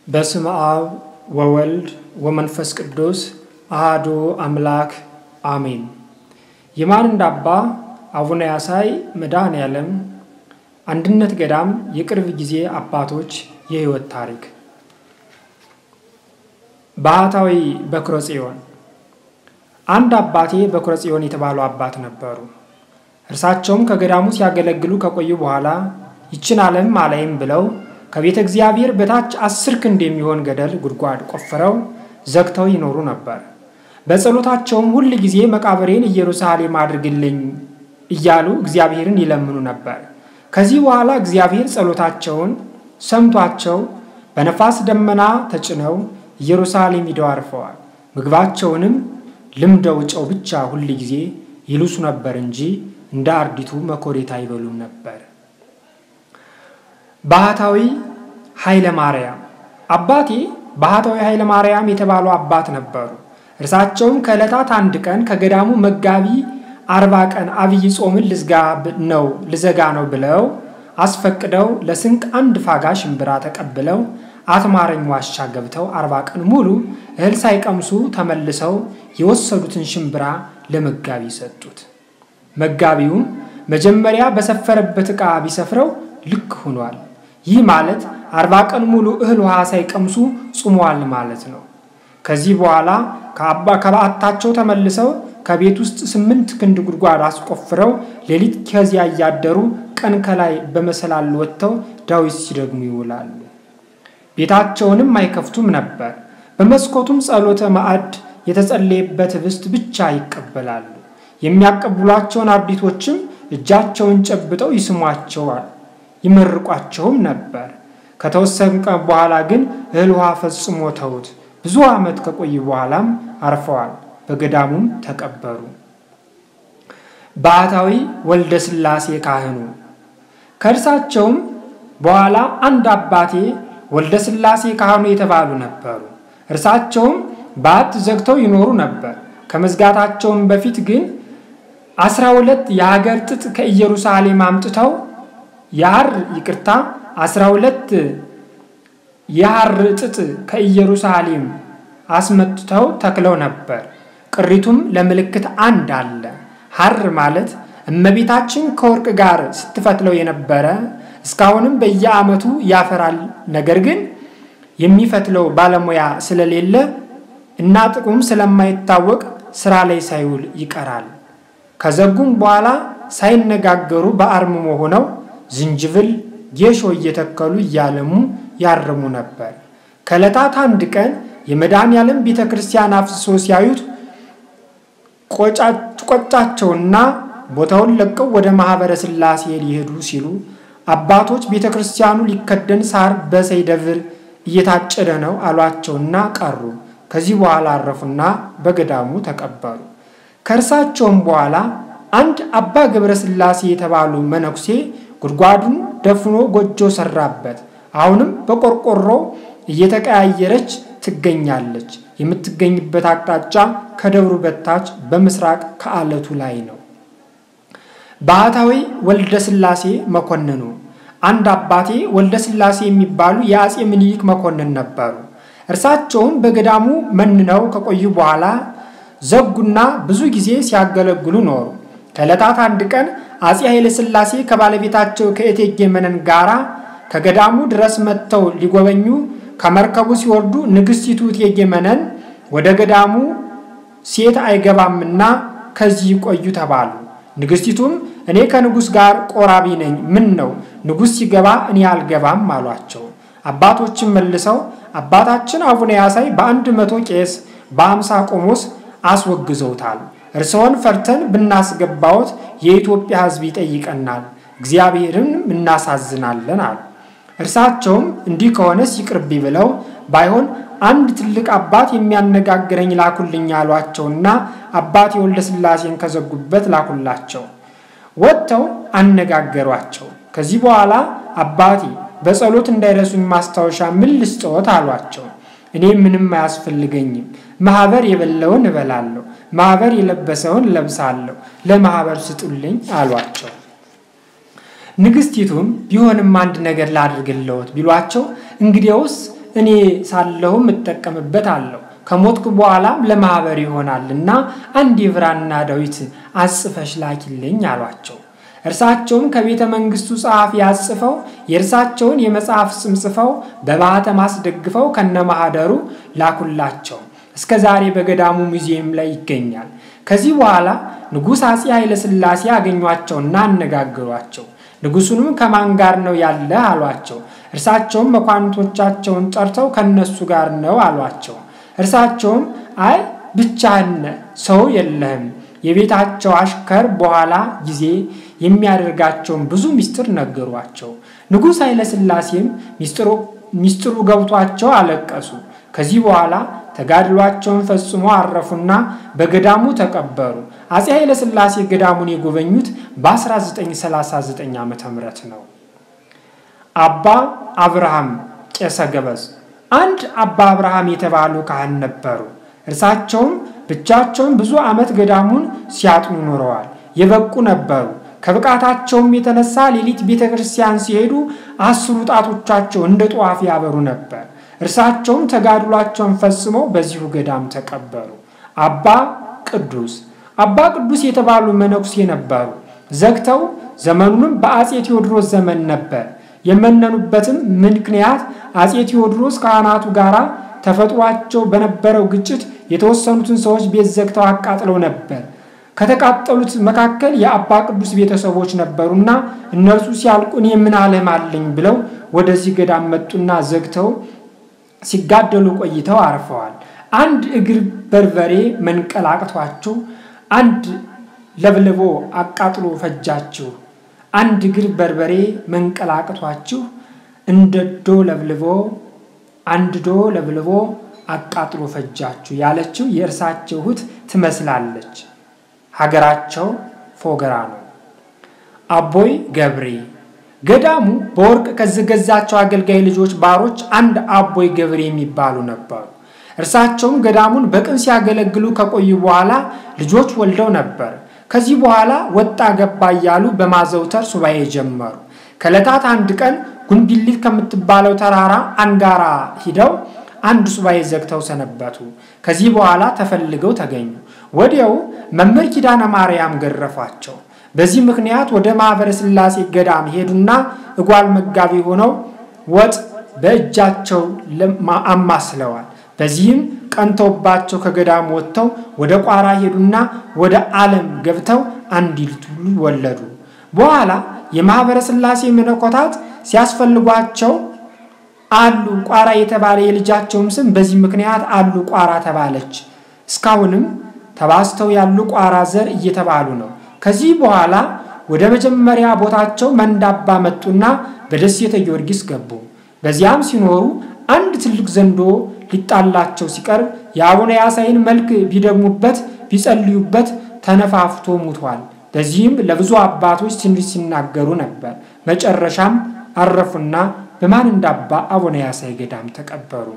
በስመ አብ ወወልድ ወመንፈስ ቅዱስ አሃዱ አምላክ አሜን። የማንንዳ አባ አቡነ ያሳይ መድኃኔ ዓለም አንድነት ገዳም የቅርብ ጊዜ አባቶች የሕይወት ታሪክ ባህታዊ በኩረ ጽዮን አንድ አባቴ በኩረ ጽዮን የተባሉ አባት ነበሩ። እርሳቸውም ከገዳሙ ሲያገለግሉ ከቆዩ በኋላ ይችን ዓለም አላይም ብለው ከቤተ እግዚአብሔር በታች አስር ክንድ የሚሆን ገደል ጉድጓድ ቆፍረው ዘግተው ይኖሩ ነበር። በጸሎታቸውም ሁል ጊዜ መቃብሬን ኢየሩሳሌም አድርግልኝ እያሉ እግዚአብሔርን ይለምኑ ነበር። ከዚህ በኋላ እግዚአብሔር ጸሎታቸውን ሰምቷቸው በነፋስ ደመና ተጭነው ኢየሩሳሌም ሂደው አርፈዋል። ምግባቸውንም ልምደው ጨው ብቻ ሁል ጊዜ ይልሱ ነበር እንጂ እንደ አርዲቱ መኮሬት አይበሉም ነበር። ባህታዊ ኃይለ ማርያም አባቴ ባህታዊ ኃይለ ማርያም የተባሉ አባት ነበሩ። እርሳቸውም ከዕለታት አንድ ቀን ከገዳሙ መጋቢ አርባ ቀን አብይ ጾምን ልዝጋ ነው ልዘጋ ነው ብለው አስፈቅደው ለስንቅ አንድ ፋጋ ሽምብራ ተቀብለው አትማረኝ ዋሻ ገብተው አርባ ቀን ሙሉ እህል ሳይቀምሱ ተመልሰው የወሰዱትን ሽምብራ ለመጋቢ ሰጡት። መጋቢውም መጀመሪያ በሰፈረበት ዕቃ ቢሰፍረው ልክ ሆኗል። ይህ ማለት አርባ ቀን ሙሉ እህል ውሃ ሳይቀምሱ ጾመዋል ማለት ነው። ከዚህ በኋላ ከአባ ከበዓታቸው ተመልሰው ከቤት ውስጥ ስምንት ክንድ ጉድጓድ አስቆፍረው ሌሊት ከዚያ እያደሩ ቀን ከላይ በመሰላል ወጥተው ዳዊት ሲደግሙ ይውላሉ። ቤታቸውንም አይከፍቱም ነበር። በመስኮቱም ጸሎተ ማዕድ የተጸለየበት ህብስት ብቻ ይቀበላሉ። የሚያቀብሏቸውን አርዲቶችም እጃቸውን ጨብጠው ይስሟቸዋል፣ ይመርቋቸውም ነበር። ከተወሰነ ቀን በኋላ ግን እህል ውሃ ፈጽሞ ተውት። ብዙ ዓመት ከቆዩ በኋላም አርፈዋል። በገዳሙም ተቀበሩ። ባህታዊ ወልደ ሥላሴ ካህኑ ከእርሳቸውም በኋላ አንድ አባቴ ወልደ ሥላሴ ካህኑ የተባሉ ነበሩ። እርሳቸውም በዓት ዘግተው ይኖሩ ነበር። ከመዝጋታቸውም በፊት ግን አስራ ሁለት የሀገር ጥጥ ከኢየሩሳሌም አምጥተው የሐር ይቅርታ አስራ ሁለት የሐር ጥጥ ከኢየሩሳሌም አስመጥተው ተክለው ነበር። ቅሪቱም ለምልክት አንድ አለ። ሐር ማለት እመቤታችን ከወርቅ ጋር ስትፈትለው የነበረ እስካሁንም በየዓመቱ ያፈራል። ነገር ግን የሚፈትለው ባለሙያ ስለሌለ እና ጥቅሙም ስለማይታወቅ ስራ ላይ ሳይውል ይቀራል። ከዘጉም በኋላ ሳይነጋገሩ በአርምሞ ሆነው ዝንጅብል፣ ጌሾ እየተከሉ እያለሙ ያርሙ ነበር። ከዕለታት አንድ ቀን የመድኃኔዓለም ቤተ ክርስቲያን አፍስሶ ሲያዩት ቆጫቸውና ቦታውን ለቀው ወደ ማኅበረ ሥላሴ ሊሄዱ ሲሉ አባቶች ቤተ ክርስቲያኑ ሊከደን ሳር በሰይደብር እየታጨደ ነው አሏቸውና ቀሩ። ከዚህ በኋላ አረፉና በገዳሙ ተቀበሩ። ከእርሳቸውም በኋላ አንድ አባ ገብረ ሥላሴ የተባሉ መነኩሴ ጉድጓዱን ደፍኖ ጎጆ ሰራበት። አሁንም በቆርቆሮ እየተቀያየረች ትገኛለች። የምትገኝበት አቅጣጫ ከደብሩ በታች በምስራቅ ከአለቱ ላይ ነው። ባህታዊ ወልደ ሥላሴ መኮንኑ አንድ አባቴ ወልደ ሥላሴ የሚባሉ የአፄ ምኒልክ መኮንን ነበሩ። እርሳቸውም በገዳሙ መንነው ከቆዩ በኋላ ዘጉና ብዙ ጊዜ ሲያገለግሉ ኖሩ። ከዕለታት አንድ ቀን አፄ ኃይለ ሥላሴ ከባለቤታቸው ከእቴጌ መነን ጋራ ከገዳሙ ድረስ መጥተው ሊጎበኙ ከመርከቡ ሲወርዱ ንግሥቲቱ እቴጌ መነን ወደ ገዳሙ ሴት አይገባምና ከዚህ ቆዩ ተባሉ። ንግሥቲቱም እኔ ከንጉሥ ጋር ቆራቢ ነኝ፣ ምን ነው ንጉሥ ሲገባ እኔ አልገባም አሏቸው። አባቶችን መልሰው አባታችን አቡነ ያሳይ በአንድ መቶ ቄስ በአምሳ ቆሞስ አስወግዘውታል። እርስዎን ፈርተን ብናስገባዎት የኢትዮጵያ ሕዝብ ይጠይቀናል፣ እግዚአብሔርንም እናሳዝናለን አሉ። እርሳቸውም እንዲህ ከሆነስ ይቅርቢ ብለው ባይሆን አንድ ትልቅ አባት የሚያነጋግረኝ ላኩልኝ አሏቸውና አባቴ ወልደ ሥላሴን ከዘጉበት ላኩላቸው። ወጥተው አነጋገሯቸው። ከዚህ በኋላ አባቴ በጸሎት እንዳይረሱኝ ማስታወሻ ምን ልስጥዎት አሏቸው። እኔ ምንም አያስፈልገኝም፣ ማኅበር የበላውን እበላለሁ፣ ማኅበር የለበሰውን ለብሳለሁ፣ ለማኅበር ስጡልኝ አሏቸው። ንግሥቲቱም ቢሆንም አንድ ነገር ላድርግልዎት ቢሏቸው እንግዲያውስ እኔ ሳለሁም እጠቀምበት አለሁ ከሞትኩ በኋላም ለማኅበር ይሆናል እና አንድ የብራና ዳዊት አጽፈሽ ላኪልኝ አሏቸው። እርሳቸውም ከቤተ መንግሥቱ ጸሐፊ አጽፈው የእርሳቸውን የመጽሐፍ ስም ጽፈው በማኅተም አስደግፈው ከነማኅደሩ ላኩላቸው። እስከ ዛሬ በገዳሙ ሙዚየም ላይ ይገኛል። ከዚህ በኋላ ንጉሥ አፄ ኃይለሥላሴ አገኟቸውና አነጋገሯቸው። ንጉሡንም ከማን ጋር ነው ያለ አሏቸው። እርሳቸውም መኳንቶቻቸውን ጠርተው ከነሱ ጋር ነው አሏቸው። እርሳቸውም አይ ብቻህን ሰው የለህም የቤታቸው አሽከር በኋላ ጊዜ የሚያደርጋቸውን ብዙ ምስጢር ነገሯቸው። ንጉሥ ኃይለሥላሴም ምስጢሩ ገብቷቸው አለቀሱ። ከዚህ በኋላ ተጋድሏቸውን ፈጽሞ አረፉና በገዳሙ ተቀበሩ። አፄ ኃይለሥላሴ ገዳሙን የጎበኙት በ1939 ዓ ም ነው። አባ አብርሃም ቄሰ ገበዝ አንድ አባ አብርሃም የተባሉ ካህን ነበሩ። እርሳቸውም ብቻቸውን ብዙ ዓመት ገዳሙን ሲያጥኑ ኖረዋል። የበቁ ነበሩ። ከብቃታቸውም የተነሳ ሌሊት ቤተ ክርስቲያን ሲሄዱ አስሩ ጣቶቻቸው እንደ ጧፍ ያበሩ ነበር። እርሳቸውም ተጋድሏቸውን ፈጽመው በዚሁ ገዳም ተቀበሩ። አባ ቅዱስ አባ ቅዱስ የተባሉ መነኩሴ ነበሩ። ዘግተው ዘመኑንም በአፄ ቴዎድሮስ ዘመን ነበር። የመነኑበትም ምክንያት አፄ ቴዎድሮስ ካህናቱ ጋር ተፈጥሯቸው በነበረው ግጭት የተወሰኑትን ሰዎች ቤት ዘግተው አቃጥለው ነበር። ከተቃጠሉት መካከል የአባ ቅዱስ ቤተሰቦች ነበሩና እነርሱ ሲያልቁ እኔ ምን ዓለም አለኝ ብለው ወደዚህ ገዳም መጡና ዘግተው ሲጋደሉ ቆይተው አርፈዋል። አንድ እግር በርበሬ መንቀላቅቷቸው አንድ ለብልቦ አቃጥሎ ፈጃችሁ። አንድ እግር በርበሬ መንቀላቅቷችሁ እንደ ዶ ለብልቦ አንድ ዶ ለብልቦ አቃጥሎ ፈጃችሁ ያለችው የእርሳቸው እህት ትመስላለች። ሀገራቸው ፎገራ ነው። አቦይ ገብሬ ገዳሙ በወርቅ ከዘገዛቸው አገልጋይ ልጆች ባሮች አንድ አቦይ ገብሬ የሚባሉ ነበሩ። እርሳቸውም ገዳሙን በቅን ሲያገለግሉ ከቆዩ በኋላ ልጆች ወልደው ነበር። ከዚህ በኋላ ወጣ ገባ እያሉ በማዘውተር ሱባኤ ጀመሩ። ከዕለታት አንድ ቀን ጉንቢሊት ከምትባለው ተራራ አንጋራ ሂደው አንድ ሱባኤ ዘግተው ሰነበቱ። ከዚህ በኋላ ተፈልገው ተገኙ። ወዲያው መምህር ኪዳነ ማርያም ገረፏቸው። በዚህ ምክንያት ወደ ማኅበረ ሥላሴ ገዳም ሄዱና እጓል መጋቢ ሆነው ወጥ በእጃቸው አማስለዋል። በዚህም ቀንተውባቸው ከገዳም ወጥተው ወደ ቋራ ሄዱና ወደ ዓለም ገብተው አንድ ልጅ ወለዱ። በኋላ የማኅበረ ሥላሴ መነኮታት ሲያስፈልጓቸው አሉ ቋራ የተባለ የልጃቸውም ስም በዚህ ምክንያት አሉ ቋራ ተባለች። እስካሁንም ተባስተው ያሉ ቋራ ዘር እየተባሉ ነው። ከዚህ በኋላ ወደ መጀመሪያ ቦታቸው መንዳባ መጡና በደሴተ ጊዮርጊስ ገቡ። በዚያም ሲኖሩ አንድ ትልቅ ዘንዶ ሊጣላቸው ሲቀርብ የአቡነ ያሳይን መልክ ቢደግሙበት ቢጸልዩበት ተነፋፍቶ ሙቷል። በዚህም ለብዙ አባቶች ትንቢት ሲናገሩ ነበር። መጨረሻም አረፉና በማን እንዳባ አቡነ ያሳይ ገዳም ተቀበሩ።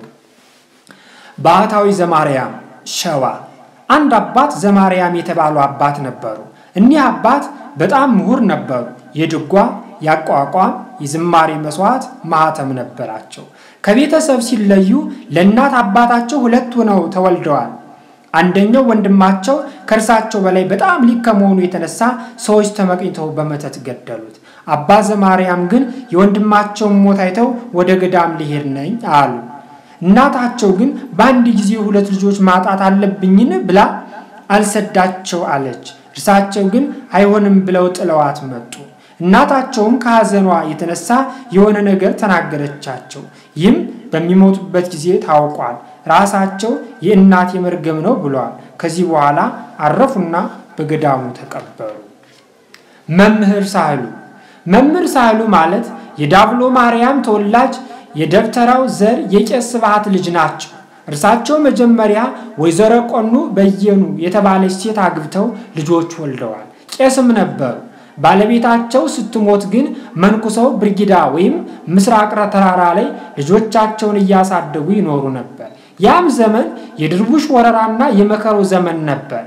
ባህታዊ ዘማርያም ሸዋ አንድ አባት ዘማርያም የተባሉ አባት ነበሩ። እኒህ አባት በጣም ምሁር ነበሩ። የድጓ፣ የአቋቋም፣ የዝማሬ መስዋዕት ማኅተም ነበራቸው። ከቤተሰብ ሲለዩ ለእናት አባታቸው ሁለት ሆነው ተወልደዋል። አንደኛው ወንድማቸው ከእርሳቸው በላይ በጣም ሊቅ ከመሆኑ የተነሳ ሰዎች ተመቅኝተው በመተት ገደሉት። አባ ዘማርያም ግን የወንድማቸውን ሞት አይተው ወደ ገዳም ልሄድ ነኝ አሉ። እናታቸው ግን በአንድ ጊዜ ሁለት ልጆች ማጣት አለብኝን ብላ አልሰዳቸው አለች። እርሳቸው ግን አይሆንም ብለው ጥለዋት መጡ። እናታቸውም ከሐዘኗ የተነሳ የሆነ ነገር ተናገረቻቸው። ይህም በሚሞቱበት ጊዜ ታውቋል። ራሳቸው የእናት የመርገም ነው ብለዋል። ከዚህ በኋላ አረፉና በገዳሙ ተቀበሩ። መምህር ሳህሉ መምህር ሳህሉ ማለት የዳብሎ ማርያም ተወላጅ የደብተራው ዘር የቄስ ስብሐት ልጅ ናቸው። እርሳቸው መጀመሪያ ወይዘሮ ቆኑ በየኑ የተባለች ሴት አግብተው ልጆች ወልደዋል። ቄስም ነበሩ። ባለቤታቸው ስትሞት ግን መንኩሰው ብርጊዳ ወይም ምስራቅ ተራራ ላይ ልጆቻቸውን እያሳደጉ ይኖሩ ነበር። ያም ዘመን የድርቡሽ ወረራና የመከራው ዘመን ነበር።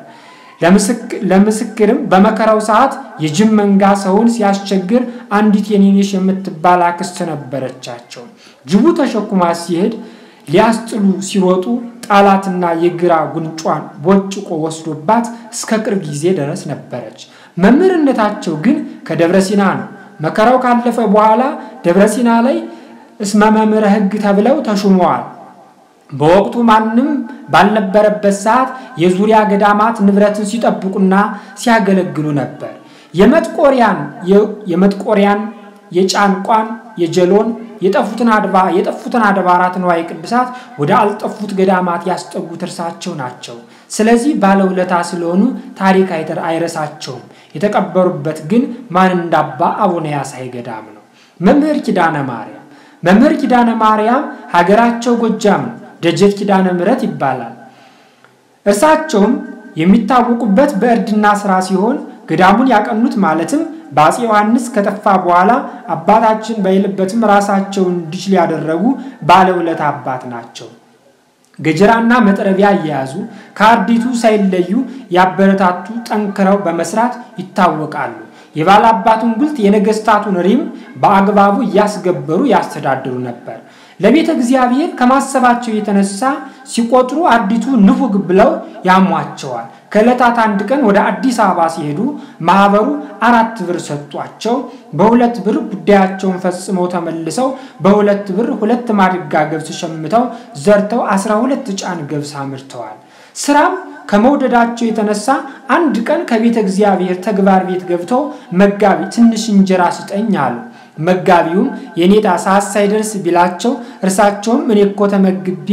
ለምስክርም በመከራው ሰዓት የጅብ መንጋ ሰውን ሲያስቸግር አንዲት የኔኔሽ የምትባል አክስት ነበረቻቸው። ጅቡ ተሸኩማ ሲሄድ ሊያስጥሉ ሲሮጡ ጣላትና የግራ ጉንጯን ቦጭቆ ወስዶባት እስከ ቅርብ ጊዜ ድረስ ነበረች። መምህርነታቸው ግን ከደብረ ሲና ነው። መከራው ካለፈ በኋላ ደብረ ሲና ላይ እስመ መምህረ ሕግ ተብለው ተሹመዋል። በወቅቱ ማንም ባልነበረበት ሰዓት የዙሪያ ገዳማት ንብረትን ሲጠብቁና ሲያገለግሉ ነበር። የመጥቆሪያን የመጥቆሪያን የጫንቋን የጀሎን የጠፉትን አድባ የጠፉትን አድባራት ንዋየ ቅድሳት ወደ አልጠፉት ገዳማት ያስጠጉት እርሳቸው ናቸው። ስለዚህ ባለውለታ ስለሆኑ ታሪክ አይረሳቸውም። የተቀበሩበት ግን ማን እንዳባ አቡነ ያሳይ ገዳም ነው። መምህር ኪዳነ ማርያም መምህር ኪዳነ ማርያም ሀገራቸው ጎጃም ነው። ደጀት ኪዳነ ምሕረት ይባላል። እርሳቸውም የሚታወቁበት በእርድና ስራ ሲሆን ገዳሙን ያቀኑት ማለትም በአፄ ዮሐንስ ከጠፋ በኋላ አባታችን በሌለበትም ራሳቸውን እንዲችል ያደረጉ ባለውለታ አባት ናቸው። ገጀራና መጥረቢያ እየያዙ ከአርዲቱ ሳይለዩ ያበረታቱ ጠንክረው በመስራት ይታወቃሉ። የባለ አባቱን ጉልት የነገስታቱን ሪም በአግባቡ እያስገበሩ ያስተዳድሩ ነበር። ለቤተ እግዚአብሔር ከማሰባቸው የተነሳ ሲቆጥሩ አርዲቱ ንፉግ ብለው ያሟቸዋል። ከዕለታት አንድ ቀን ወደ አዲስ አበባ ሲሄዱ ማህበሩ አራት ብር ሰጧቸው። በሁለት ብር ጉዳያቸውን ፈጽመው ተመልሰው በሁለት ብር ሁለት ማድጋ ገብስ ሸምተው ዘርተው አስራ ሁለት ጫን ገብስ አምርተዋል። ስራም ከመውደዳቸው የተነሳ አንድ ቀን ከቤተ እግዚአብሔር ተግባር ቤት ገብተው መጋቢ ትንሽ እንጀራ ስጠኝ አሉ። መጋቢውም የኔታ ሰዓት ሳይደርስ ቢላቸው እርሳቸውም እኔ እኮ ተመግቤ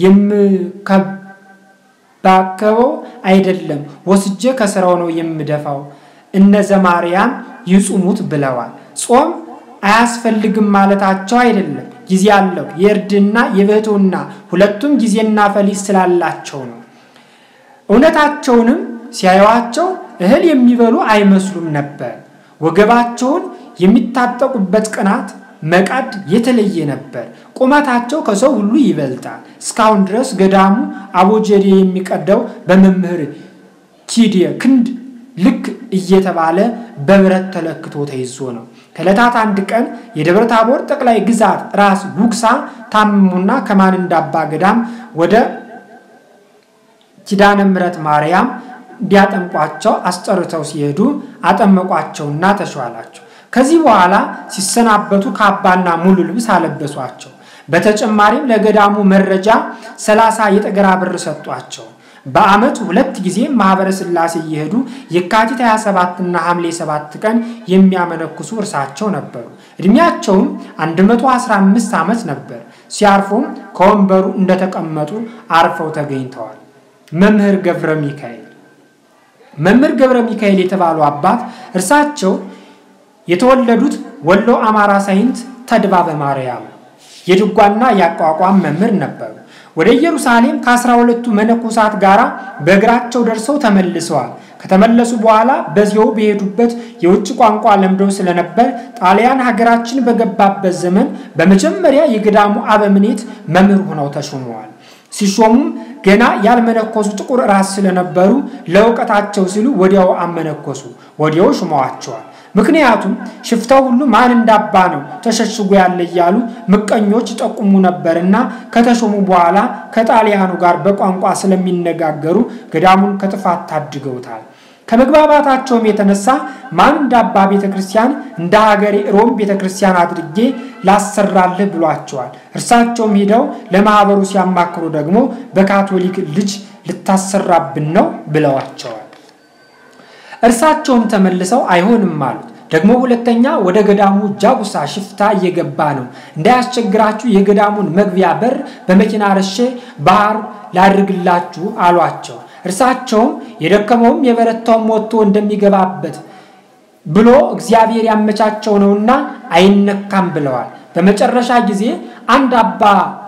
የምከባከበው አይደለም ወስጄ ከስራው ነው የምደፋው፣ እነ ዘማርያም ይጹሙት ብለዋል። ጾም አያስፈልግም ማለታቸው አይደለም፣ ጊዜ አለው። የእርድና የብሕትውና ሁለቱም ጊዜና ፈሊጥ ስላላቸው ነው። እውነታቸውንም ሲያዩዋቸው እህል የሚበሉ አይመስሉም ነበር። ወገባቸውን የሚታጠቁበት ቅናት መቃድ የተለየ ነበር። ቁመታቸው ከሰው ሁሉ ይበልጣል። እስካሁን ድረስ ገዳሙ አቦጀዴ የሚቀዳው በመምህር ኪዴ ክንድ ልክ እየተባለ በብረት ተለክቶ ተይዞ ነው። ከዕለታት አንድ ቀን የደብረ ታቦር ጠቅላይ ግዛት ራስ ጉግሳ ታመሙና ከማን እንዳባ ገዳም ወደ ኪዳነ ምሕረት ማርያም እንዲያጠምቋቸው አስጠርተው ሲሄዱ አጠመቋቸውና ተሿላቸው። ከዚህ በኋላ ሲሰናበቱ ካባና ሙሉ ልብስ አለበሷቸው። በተጨማሪም ለገዳሙ መረጃ ሰላሳ የጠገራ ብር ሰጧቸው። በዓመት ሁለት ጊዜ ማኅበረ ሥላሴ እየሄዱ የካቲት 27 እና ሐምሌ 7 ቀን የሚያመነኩሱ እርሳቸው ነበሩ። ዕድሜያቸውም 115 ዓመት ነበር። ሲያርፉም ከወንበሩ እንደተቀመጡ አርፈው ተገኝተዋል። መምህር ገብረ ሚካኤል መምህር ገብረ ሚካኤል የተባሉ አባት እርሳቸው የተወለዱት ወሎ አማራ ሳይንት ተድባበ ማርያም ነው። የድጓና የአቋቋም መምህር ነበሩ። ወደ ኢየሩሳሌም ከአስራ ሁለቱ መነኮሳት ጋር በእግራቸው ደርሰው ተመልሰዋል። ከተመለሱ በኋላ በዚያው በሄዱበት የውጭ ቋንቋ ለምደው ስለነበር ጣሊያን ሀገራችን በገባበት ዘመን በመጀመሪያ የገዳሙ አበምኔት መምህር ሆነው ተሾመዋል። ሲሾሙም ገና ያልመነኮሱ ጥቁር ራስ ስለነበሩ ለእውቀታቸው ሲሉ ወዲያው አመነኮሱ፣ ወዲያው ሹመዋቸዋል። ምክንያቱም ሽፍታው ሁሉ ማን እንዳባ ነው ተሸሽጎ ያለ እያሉ ምቀኞች ጠቁሙ ነበርና ከተሾሙ በኋላ ከጣሊያኑ ጋር በቋንቋ ስለሚነጋገሩ ገዳሙን ከጥፋት ታድገውታል። ከመግባባታቸውም የተነሳ ማን እንዳባ ቤተ ክርስቲያን እንደ ሀገሬ ሮም ቤተ ክርስቲያን አድርጌ ላሰራልህ ብሏቸዋል። እርሳቸውም ሂደው ለማህበሩ ሲያማክሩ ደግሞ በካቶሊክ ልጅ ልታሰራብን ነው ብለዋቸዋል። እርሳቸውም ተመልሰው አይሆንም አሉት። ደግሞ ሁለተኛ ወደ ገዳሙ ጃጉሳ ሽፍታ እየገባ ነው፣ እንዳያስቸግራችሁ የገዳሙን መግቢያ በር በመኪና ረሼ ባህር ላድርግላችሁ አሏቸው። እርሳቸውም የደከመውም የበረታውም ወጥቶ እንደሚገባበት ብሎ እግዚአብሔር ያመቻቸው ነውና አይነካም ብለዋል። በመጨረሻ ጊዜ አንድ አባ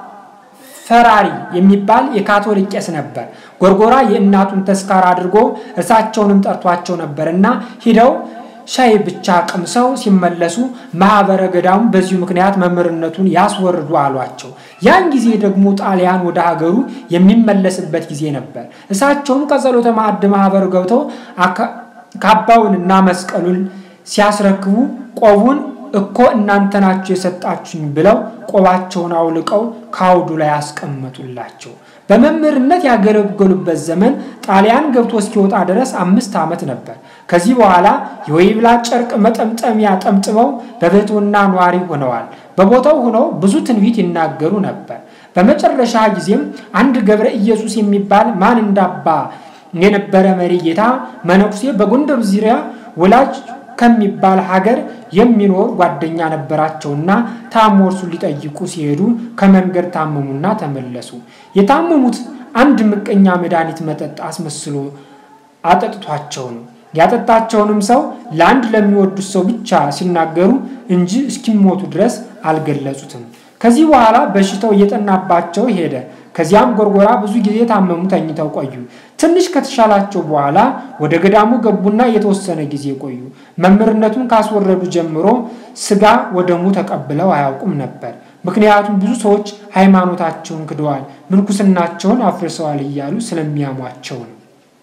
ፈራሪ የሚባል የካቶሊክ ቄስ ነበር። ጎርጎራ የእናቱን ተስካር አድርጎ እርሳቸውንም ጠርቷቸው ነበርና ሂደው ሻይ ብቻ ቀምሰው ሲመለሱ ማህበረ ገዳሙ በዚሁ ምክንያት መምህርነቱን ያስወርዱ አሏቸው። ያን ጊዜ ደግሞ ጣሊያን ወደ ሀገሩ የሚመለስበት ጊዜ ነበር። እሳቸውም ከጸሎተ ማዕድ ማህበሩ ገብተው ካባውንና መስቀሉን ሲያስረክቡ ቆቡን እኮ እናንተ ናችሁ የሰጣችሁኝ ብለው ቆባቸውን አውልቀው ከአውዱ ላይ አስቀመጡላቸው። በመምህርነት ያገለገሉበት ዘመን ጣሊያን ገብቶ እስኪወጣ ድረስ አምስት ዓመት ነበር። ከዚህ በኋላ የወይብላ ጨርቅ መጠምጠሚያ ጠምጥመው በቤቶና ኗሪ ሆነዋል። በቦታው ሆነው ብዙ ትንቢት ይናገሩ ነበር። በመጨረሻ ጊዜም አንድ ገብረ ኢየሱስ የሚባል ማን እንዳባ የነበረ መሪ ጌታ መነኩሴ በጎንደር ዙሪያ ወላጅ ከሚባል ሀገር የሚኖር ጓደኛ ነበራቸውና ታሞ እርሱን ሊጠይቁ ሲሄዱ ከመንገድ ታመሙና ተመለሱ። የታመሙት አንድ ምቀኛ መድኃኒት መጠጥ አስመስሎ አጠጥቷቸው ነው። ያጠጣቸውንም ሰው ለአንድ ለሚወዱት ሰው ብቻ ሲናገሩ እንጂ እስኪሞቱ ድረስ አልገለጹትም። ከዚህ በኋላ በሽታው እየጠናባቸው ሄደ። ከዚያም ጎርጎራ ብዙ ጊዜ ታመሙ፣ ተኝተው ቆዩ። ትንሽ ከተሻላቸው በኋላ ወደ ገዳሙ ገቡና የተወሰነ ጊዜ ቆዩ። መምህርነቱን ካስወረዱ ጀምሮ ስጋ ወደሙ ተቀብለው አያውቁም ነበር። ምክንያቱም ብዙ ሰዎች ሃይማኖታቸውን ክደዋል፣ ምንኩስናቸውን አፍርሰዋል እያሉ ስለሚያሟቸው ነው።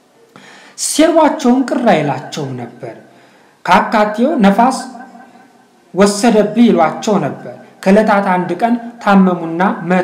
ሴርቧቸውን ቅር አይላቸውም ነበር። ከአካቴው ነፋስ ወሰደብህ ይሏቸው ነበር። ከዕለታት አንድ ቀን ታመሙና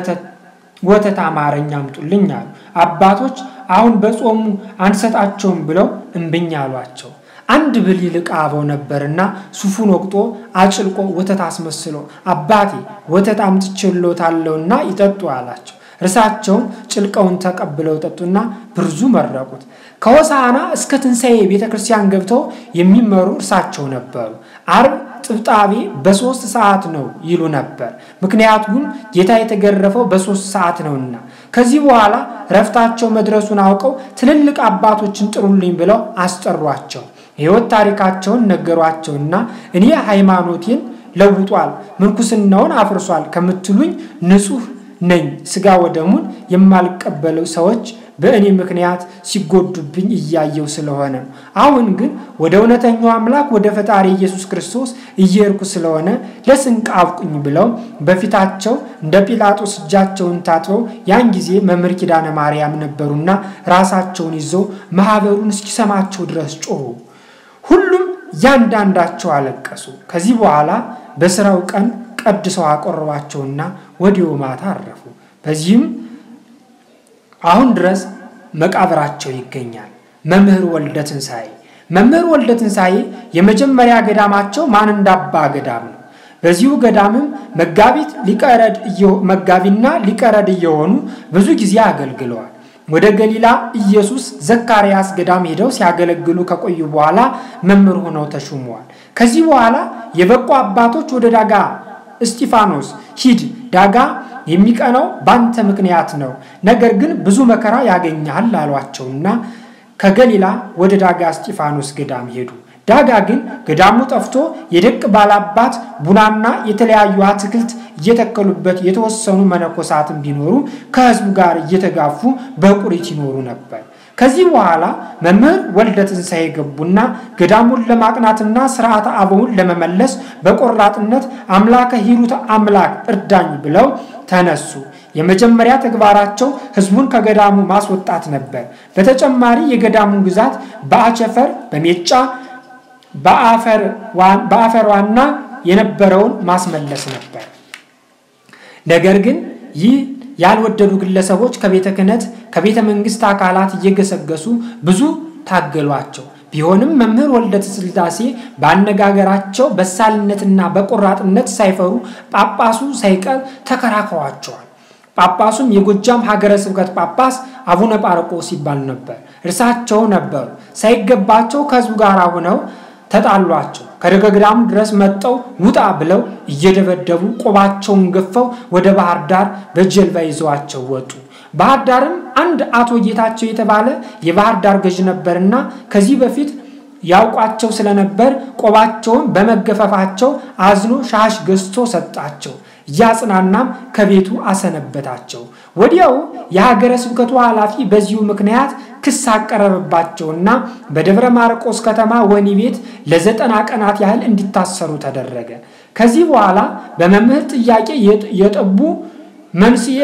ወተት አማረኝ አምጡልኝ አሉ። አባቶች አሁን በጾሙ አንሰጣቸውም ብለው እምብኝ አሏቸው። አንድ ብል ይልቅ አበው ነበርና ሱፉን ወቅጦ አጭልቆ ወተት አስመስሎ አባቴ ወተት አምጥቼልዎታለሁና ይጠጡ አላቸው። እርሳቸውም ጭልቀውን ተቀብለው ጠጡና ብርዙ መረቁት። ከሆሳዕና እስከ ትንሣኤ ቤተ ክርስቲያን ገብተው የሚመሩ እርሳቸው ነበሩ። አርብ ጥብጣቤ በሶስት ሰዓት ነው ይሉ ነበር። ምክንያቱም ጌታ የተገረፈው በሶስት ሰዓት ነውና። ከዚህ በኋላ ረፍታቸው መድረሱን አውቀው ትልልቅ አባቶችን ጥሩልኝ ብለው አስጠሯቸው። የሕይወት ታሪካቸውን ነገሯቸውና እኔ ሃይማኖቴን ለውጧል፣ ምንኩስናውን አፍርሷል ከምትሉኝ ንጹሕ ነኝ። ስጋ ወደሙን የማልቀበለው ሰዎች በእኔ ምክንያት ሲጎዱብኝ እያየው ስለሆነ አሁን ግን ወደ እውነተኛው አምላክ ወደ ፈጣሪ ኢየሱስ ክርስቶስ እየሄድኩ ስለሆነ ለስንቅ አብቁኝ ብለው በፊታቸው እንደ ጲላጦስ እጃቸውን ታጥበው ያን ጊዜ መምህር ኪዳነ ማርያም ነበሩና ራሳቸውን ይዘው ማኅበሩን እስኪሰማቸው ድረስ ጮኹ። ሁሉም ያንዳንዳቸው አለቀሱ። ከዚህ በኋላ በስራው ቀን ቀድሰው አቆረቧቸውና ወዲያው ማታ አረፉ። በዚህም አሁን ድረስ መቃብራቸው ይገኛል። መምህር ወልደ ትንሣኤ መምህር ወልደ ትንሣኤ የመጀመሪያ ገዳማቸው ማን እንዳባ ገዳም ነው። በዚሁ ገዳምም መጋቢት ሊቀረድ መጋቢና ሊቀረድ እየሆኑ ብዙ ጊዜ አገልግለዋል። ወደ ገሊላ ኢየሱስ ዘካርያስ ገዳም ሄደው ሲያገለግሉ ከቆዩ በኋላ መምህር ሆነው ተሹመዋል። ከዚህ በኋላ የበቁ አባቶች ወደ ዳጋ እስጢፋኖስ ሂድ፣ ዳጋ የሚቀናው ባንተ ምክንያት ነው፣ ነገር ግን ብዙ መከራ ያገኛል አሏቸውና ከገሊላ ወደ ዳጋ እስጢፋኖስ ገዳም ሄዱ። ዳጋ ግን ገዳሙ ጠፍቶ የደቅ ባላባት ቡናና የተለያዩ አትክልት እየተከሉበት የተወሰኑ መነኮሳትን ቢኖሩ ከሕዝቡ ጋር እየተጋፉ በቁሪት ይኖሩ ነበር። ከዚህ በኋላ መምህር ወልደ ትንሣኤ ገቡና ገዳሙን ለማቅናትና ስርዓተ አበውን ለመመለስ በቆራጥነት አምላከ ሂሩት አምላክ እርዳኝ ብለው ተነሱ። የመጀመሪያ ተግባራቸው ህዝቡን ከገዳሙ ማስወጣት ነበር። በተጨማሪ የገዳሙን ግዛት በአቸፈር በሜጫ በአፈር ዋና የነበረውን ማስመለስ ነበር። ነገር ግን ይህ ያልወደዱ ግለሰቦች ከቤተ ክህነት ከቤተ መንግስት አካላት እየገሰገሱ ብዙ ታገሏቸው። ቢሆንም መምህር ወልደ ስላሴ በአነጋገራቸው በሳልነትና በቆራጥነት ሳይፈሩ ጳጳሱ ሳይቀር ተከራክሯቸዋል። ጳጳሱም የጎጃም ሀገረ ስብከት ጳጳስ አቡነ ጳርቆስ ይባል ነበር። እርሳቸው ነበሩ። ሳይገባቸው ከህዝቡ ጋር ሆነው ተጣሏቸው። ከደገግራም ድረስ መጠው ውጣ ብለው እየደበደቡ ቆባቸውን ገፈው ወደ ባህር ዳር በጀልባ ይዘዋቸው ወጡ። ባህር ዳርም አንድ አቶ ጌታቸው የተባለ የባህር ዳር ገዥ ነበርና ከዚህ በፊት ያውቋቸው ስለነበር ቆባቸውን በመገፈፋቸው አዝኖ ሻሽ ገዝቶ ሰጣቸው። እያጽናናም ከቤቱ አሰነበታቸው። ወዲያው የሀገረ ስብከቱ ኃላፊ በዚሁ ምክንያት ክስ አቀረበባቸውና በደብረ ማርቆስ ከተማ ወህኒ ቤት ለዘጠና ቀናት ያህል እንዲታሰሩ ተደረገ። ከዚህ በኋላ በመምህር ጥያቄ የጠቡ መንስኤ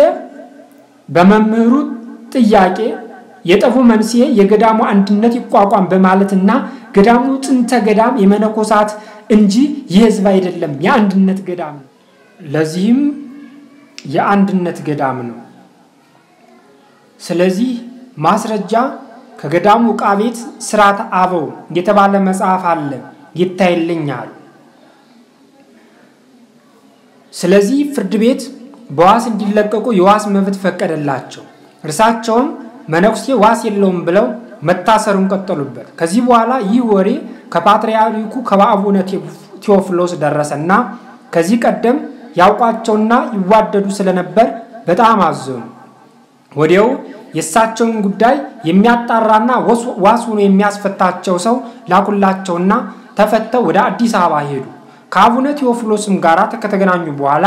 በመምህሩ ጥያቄ የጠፉ መንስኤ የገዳሙ አንድነት ይቋቋም በማለትና ገዳሙ ጥንተ ገዳም የመነኮሳት እንጂ የሕዝብ አይደለም፣ የአንድነት ገዳም ነው። ለዚህም የአንድነት ገዳም ነው። ስለዚህ ማስረጃ ከገዳሙ ዕቃ ቤት ሥርዓተ አበው የተባለ መጽሐፍ አለ ይታይልኛል። ስለዚህ ፍርድ ቤት በዋስ እንዲለቀቁ የዋስ መብት ፈቀደላቸው። እርሳቸውም መነኩሴ ዋስ የለውም ብለው መታሰሩን ቀጠሉበት። ከዚህ በኋላ ይህ ወሬ ከፓትርያርኩ ከአቡነ ቴዎፍሎስ ደረሰና ከዚህ ቀደም ያውቋቸውና ይዋደዱ ስለነበር በጣም አዘኑ። ወዲያው የእሳቸውን ጉዳይ የሚያጣራና ዋስ ሆኖ የሚያስፈታቸው ሰው ላኩላቸውና ተፈተው ወደ አዲስ አበባ ሄዱ። ከአቡነ ቴዎፍሎስም ጋር ከተገናኙ በኋላ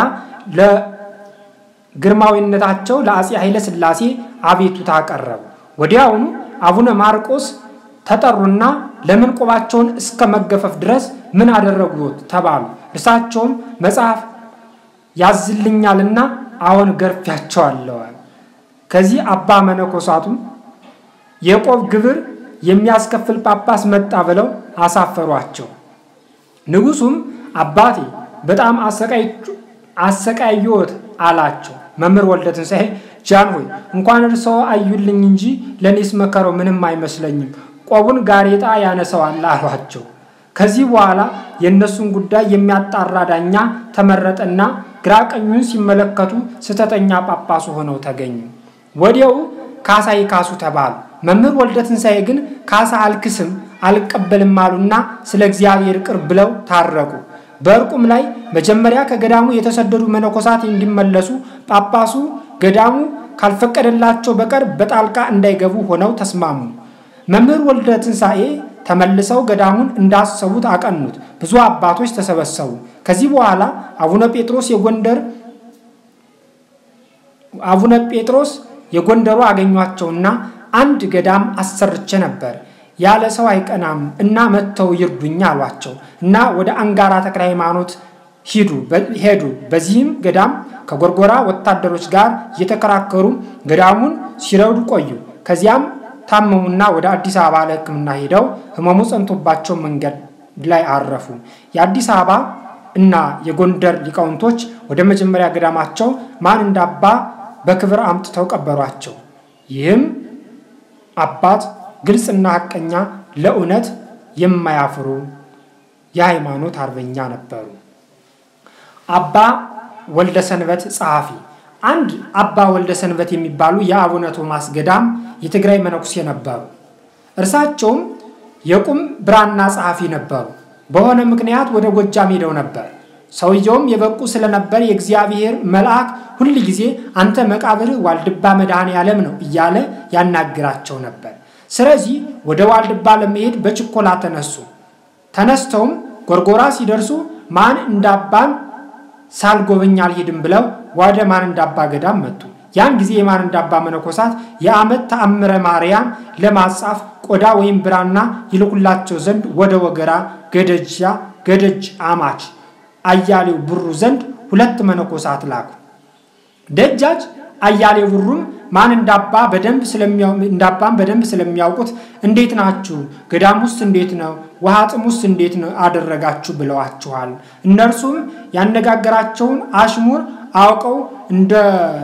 ለግርማዊነታቸው ለአፄ ኃይለ ሥላሴ አቤቱታ አቀረቡ። ወዲያውኑ አቡነ ማርቆስ ተጠሩና ለምን ቆባቸውን እስከ መገፈፍ ድረስ ምን አደረጉት ተባሉ። እርሳቸውም መጽሐፍ ያዝልኛልና አሁን ገርፊያቸዋለዋል። ከዚህ አባ መነኮሳቱም የቆብ ግብር የሚያስከፍል ጳጳስ መጣ ብለው አሳፈሯቸው። ንጉሱም አባቴ በጣም አሰቃየዎት አላቸው። መምህር ወልደ ትንሣኤ ጃን ሆይ እንኳን እርስዎ አዩልኝ እንጂ ለእኔስ መከረው ምንም አይመስለኝም፣ ቆቡን ጋሬጣ ያነሰዋል አሏቸው። ከዚህ በኋላ የእነሱን ጉዳይ የሚያጣራ ዳኛ ተመረጠና ግራ ቀኙን ሲመለከቱ ስህተተኛ ጳጳሱ ሆነው ተገኙ። ወዲያው ካሳ ይካሱ ተባሉ። መምህር ወልደ ትንሣኤ ግን ካሳ አልክስም አልቀበልም አሉና ስለ እግዚአብሔር ቅር ብለው ታረቁ። በእርቁም ላይ መጀመሪያ ከገዳሙ የተሰደዱ መነኮሳት እንዲመለሱ ጳጳሱ ገዳሙ ካልፈቀደላቸው በቀር በጣልቃ እንዳይገቡ ሆነው ተስማሙ። መምህር ወልደ ትንሣኤ ተመልሰው ገዳሙን እንዳሰቡት አቀኑት። ብዙ አባቶች ተሰበሰቡ። ከዚህ በኋላ አቡነ ጴጥሮስ የጎንደር አቡነ ጴጥሮስ የጎንደሩ አገኟቸውና አንድ ገዳም አሰርቼ ነበር ያለ ሰው አይቀናም እና መጥተው ይርዱኝ አሏቸው እና ወደ አንጋራ ተክለ ሃይማኖት ሂዱ ሄዱ። በዚህም ገዳም ከጎርጎራ ወታደሮች ጋር እየተከራከሩ ገዳሙን ሲረዱ ቆዩ። ከዚያም ታመሙና ወደ አዲስ አበባ ለሕክምና ሄደው ህመሙ ጸንቶባቸው መንገድ ላይ አረፉ። የአዲስ አበባ እና የጎንደር ሊቃውንቶች ወደ መጀመሪያ ገዳማቸው ማን እንዳባ በክብር አምጥተው ቀበሯቸው። ይህም አባት ግልጽና ሐቀኛ ለእውነት የማያፍሩ የሃይማኖት አርበኛ ነበሩ። አባ ወልደ ሰንበት ጸሐፊ አንድ አባ ወልደ ሰንበት የሚባሉ የአቡነ ቶማስ ገዳም የትግራይ መነኩሴ ነበሩ። እርሳቸውም የቁም ብራና ጸሐፊ ነበሩ። በሆነ ምክንያት ወደ ጎጃም ሄደው ነበር። ሰውየውም የበቁ ስለነበር የእግዚአብሔር መልአክ ሁል ጊዜ አንተ መቃብርህ ዋልድባ መድኃኔ ዓለም ነው እያለ ያናግራቸው ነበር። ስለዚህ ወደ ዋልድባ ለመሄድ በችኮላ ተነሱ። ተነስተውም ጎርጎራ ሲደርሱ ማን እንዳባን ሳልጎበኝ አልሄድም ብለው ወደ ማን እንዳባ ገዳም መጡ። ያን ጊዜ የማን እንዳባ መነኮሳት የዓመት ተአምረ ማርያም ለማጻፍ ቆዳ ወይም ብራና ይልኩላቸው ዘንድ ወደ ወገራ ገደጃ ገደጅ አማች አያሌው ብሩ ዘንድ ሁለት መነኮሳት ላኩ። ደጃች አያሌው ብሩም ማን እንዳባ በደንብ እንዳባን በደንብ ስለሚያውቁት እንዴት ናችሁ? ገዳም ውስጥ እንዴት ነው? ውሃ ጥም ውስጥ እንዴት ነው አደረጋችሁ ብለዋችኋል። እነርሱም ያነጋገራቸውን አሽሙር አውቀው እንደ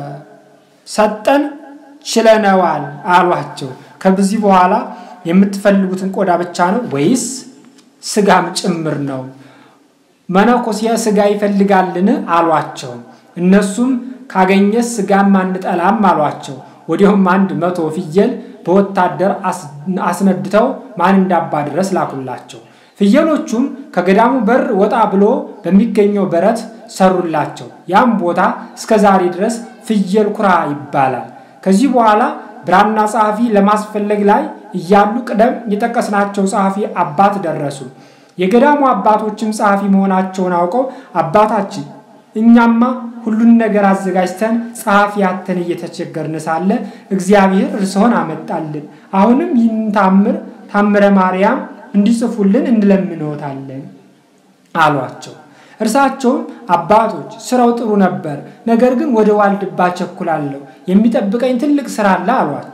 ሰጠን ችለነዋል አሏቸው። ከዚህ በኋላ የምትፈልጉትን ቆዳ ብቻ ነው ወይስ ስጋም ጭምር ነው? መነኮሴ ስጋ ይፈልጋልን አሏቸው። እነሱም ካገኘስ ስጋም አንጠላም አሏቸው። ወዲያውም አንድ መቶ ፍየል በወታደር አስነድተው ማን እንዳባ ድረስ ላኩላቸው። ፍየሎቹም ከገዳሙ በር ወጣ ብሎ በሚገኘው በረት ሰሩላቸው። ያም ቦታ እስከ ዛሬ ድረስ ፍየል ኩራ ይባላል። ከዚህ በኋላ ብራና ጸሐፊ ለማስፈለግ ላይ እያሉ ቅደም የጠቀስናቸው ጸሐፊ አባት ደረሱ። የገዳሙ አባቶችም ጸሐፊ መሆናቸውን አውቀው አባታችን እኛማ ሁሉን ነገር አዘጋጅተን ጸሐፊ ያተን እየተቸገርን ሳለ እግዚአብሔር እርስዎን አመጣልን። አሁንም ይህን ታምር ታምረ ማርያም እንዲጽፉልን እንለምንዎታለን አሏቸው። እርሳቸውም አባቶች ስራው ጥሩ ነበር፣ ነገር ግን ወደ ዋልድባ ቸኩላለሁ፣ የሚጠብቀኝ ትልቅ ስራ አለ አሏቸው።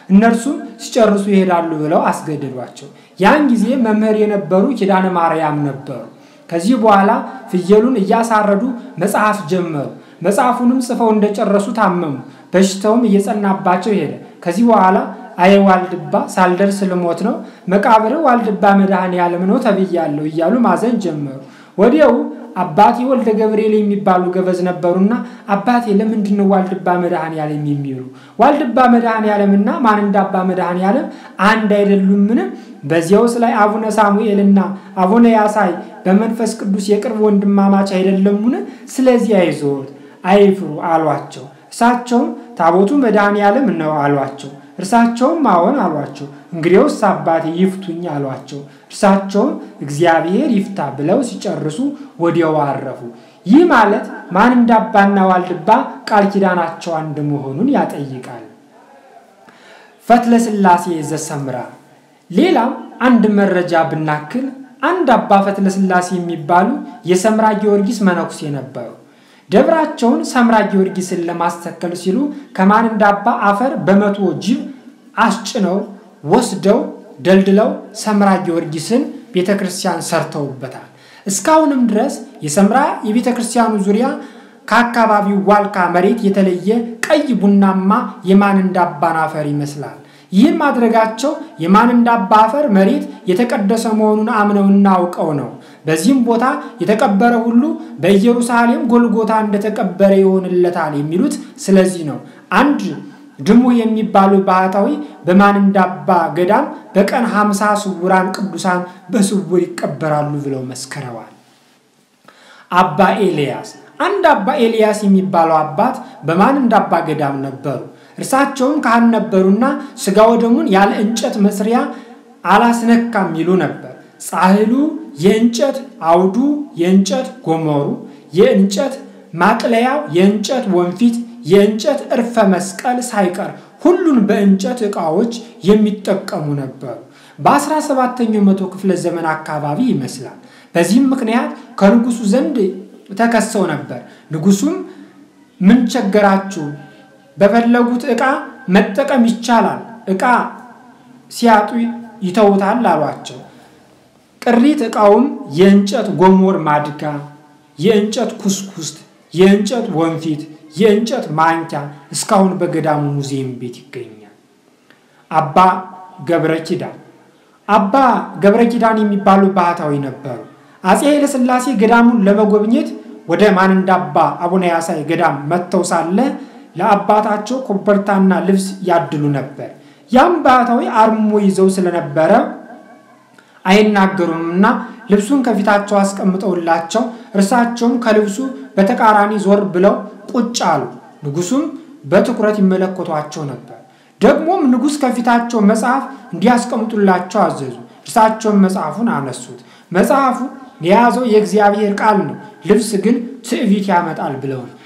እነርሱም ሲጨርሱ ይሄዳሉ ብለው አስገደዷቸው። ያን ጊዜ መምህር የነበሩ ኪዳነ ማርያም ነበሩ። ከዚህ በኋላ ፍየሉን እያሳረዱ መጽሐፍ ጀመሩ። መጽሐፉንም ጽፈው እንደጨረሱ ታመሙ። በሽታውም እየጸናባቸው ሄደ። ከዚህ በኋላ አየ ዋልድባ ሳልደርስ ልሞት ነው፣ መቃብር ዋልድባ መድኃኔ ዓለም ነው ተብያለሁ እያሉ ማዘን ጀመሩ። ወዲያው አባቴ ወልደ ገብርኤል የሚባሉ ገበዝ ነበሩና አባቴ ለምንድን ነው ዋልድባ መድኃኔ ዓለም የሚሉ ዋልድባ መድኃኔ ዓለምና ማን እንደ አባ መድኃኔ ዓለም አንድ አይደሉምን? በዚያውስ ላይ አቡነ ሳሙኤልና አቡነ ያሳይ በመንፈስ ቅዱስ የቅርብ ወንድማማች አይደለሙን? ስለዚህ አይዞት አይፍሩ አሏቸው። እሳቸውም ታቦቱ መድኃኔ ዓለም ነው አሏቸው። እርሳቸውም አዎን አሏቸው። እንግዲያውስ አባቴ ይፍቱኝ አሏቸው። እርሳቸውም እግዚአብሔር ይፍታ ብለው ሲጨርሱ ወዲያው አረፉ። ይህ ማለት ማን እንደ አባና ዋልድባ ቃል ኪዳናቸው አንድ መሆኑን ያጠይቃል። ፈትለ ሥላሴ ዘሰምራ ሌላም አንድ መረጃ ብናክል አንድ አባ ፈትለ ሥላሴ የሚባሉ የሰምራ ጊዮርጊስ መነኩሴ ነበሩ። ደብራቸውን ሰምራ ጊዮርጊስን ለማስተከል ሲሉ ከማን እንደ አባ አፈር በመቶ ጅብ አስጭነው ወስደው ደልድለው ሰምራ ጊዮርጊስን ቤተ ክርስቲያን ሰርተውበታል። እስካሁንም ድረስ የሰምራ የቤተ ክርስቲያኑ ዙሪያ ከአካባቢው ዋልካ መሬት የተለየ ቀይ ቡናማ የማን እንደ አባን አፈር ይመስላል። ይህም ማድረጋቸው የማን እንደ አባ አፈር መሬት የተቀደሰ መሆኑን አምነውና አውቀው ነው። በዚህም ቦታ የተቀበረ ሁሉ በኢየሩሳሌም ጎልጎታ እንደተቀበረ ይሆንለታል የሚሉት ስለዚህ ነው። አንድ ድሙ የሚባሉ ባህታዊ በማን እንደ አባ ገዳም በቀን ሀምሳ ስውራን ቅዱሳን በስውር ይቀበራሉ ብለው መስክረዋል። አባ ኤልያስ አንድ አባ ኤልያስ የሚባለው አባት በማን እንደ አባ ገዳም ነበሩ። እርሳቸውም ካህን ነበሩና ሥጋ ወደሙን ያለ እንጨት መስሪያ አላስነካም ይሉ ነበር። ጻሕሉ የእንጨት አውዱ የእንጨት ጎመሩ የእንጨት ማቅለያው የእንጨት ወንፊት የእንጨት እርፈ መስቀል ሳይቀር ሁሉን በእንጨት ዕቃዎች የሚጠቀሙ ነበሩ። በአስራ ሰባተኛው መቶ ክፍለ ዘመን አካባቢ ይመስላል። በዚህም ምክንያት ከንጉሱ ዘንድ ተከሰው ነበር። ንጉሱም ምን ቸገራችሁ? በፈለጉት ዕቃ መጠቀም ይቻላል፣ ዕቃ ሲያጡ ይተውታል አሏቸው። ቅሪት ዕቃውም የእንጨት ጎሞር ማድጋ፣ የእንጨት ኩስኩስት፣ የእንጨት ወንፊት፣ የእንጨት ማንኪያ እስካሁን በገዳሙ ሙዚየም ቤት ይገኛል። አባ ገብረ ኪዳን አባ ገብረ ኪዳን የሚባሉ ባህታዊ ነበሩ። አፄ ኃይለሥላሴ ገዳሙን ለመጎብኘት ወደ ማን እንደ አባ አቡነ ያሳይ ገዳም መጥተው ሳለ ለአባታቸው ኮበርታና ልብስ ያድሉ ነበር። ያም ባህታዊ አርሞ ይዘው ስለነበረ አይናገሩምና ልብሱን ከፊታቸው አስቀምጠውላቸው እርሳቸውም ከልብሱ በተቃራኒ ዞር ብለው ቁጭ አሉ። ንጉሱም በትኩረት ይመለከቷቸው ነበር። ደግሞም ንጉሥ ከፊታቸው መጽሐፍ እንዲያስቀምጡላቸው አዘዙ። እርሳቸውም መጽሐፉን አነሱት። መጽሐፉ የያዘው የእግዚአብሔር ቃል ነው፣ ልብስ ግን ትዕቢት ያመጣል ብለው ነው።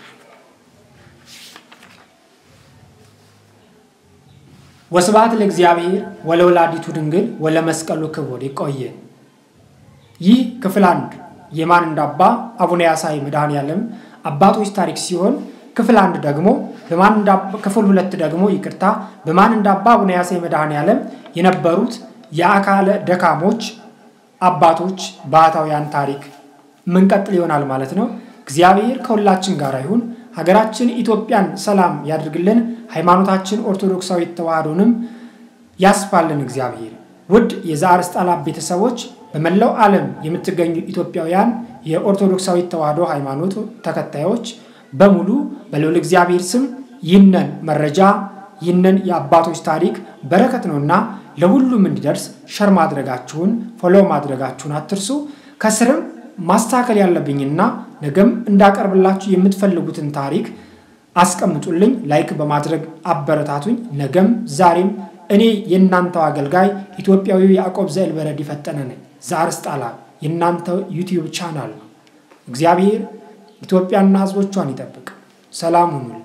ወስብሐት ለእግዚአብሔር ወለወላዲቱ ድንግል ወለመስቀሉ ክቡር። ይቆየን። ይህ ክፍል አንድ የማን እንደ አባ አቡነ ያሳይ መድኃኔዓለም አባቶች ታሪክ ሲሆን ክፍል አንድ ደግሞ በማን እንደ ክፍል ሁለት ደግሞ ይቅርታ በማን እንደ አባ አቡነ ያሳይ መድኃኔዓለም የነበሩት የአካለ ደካሞች አባቶች ባህታውያን ታሪክ ምንቀጥል ይሆናል ማለት ነው። እግዚአብሔር ከሁላችን ጋር ይሁን። ሀገራችን ኢትዮጵያን ሰላም ያድርግልን። ሃይማኖታችን ኦርቶዶክሳዊ ተዋህዶንም ያስፋልን እግዚአብሔር። ውድ የዘአርእስተ አልአብ ቤተሰቦች በመላው ዓለም የምትገኙ ኢትዮጵያውያን የኦርቶዶክሳዊ ተዋህዶ ሃይማኖት ተከታዮች በሙሉ በልዑል እግዚአብሔር ስም ይህንን መረጃ ይህንን የአባቶች ታሪክ በረከት ነውና ለሁሉም እንዲደርስ ሸር ማድረጋችሁን ፎሎ ማድረጋችሁን አትርሱ። ከስርም ማስተካከል ያለብኝና ነገም እንዳቀርብላችሁ የምትፈልጉትን ታሪክ አስቀምጡልኝ። ላይክ በማድረግ አበረታቱኝ። ነገም ዛሬም እኔ የእናንተው አገልጋይ ኢትዮጵያዊ ያዕቆብ ዘእልበረድ የፈጠነ ነኝ። ዘአርእስተ አልአብ የእናንተው ዩቲዩብ ቻናል ነው። እግዚአብሔር ኢትዮጵያና ሕዝቦቿን ይጠብቅ። ሰላም ሁኑልኝ።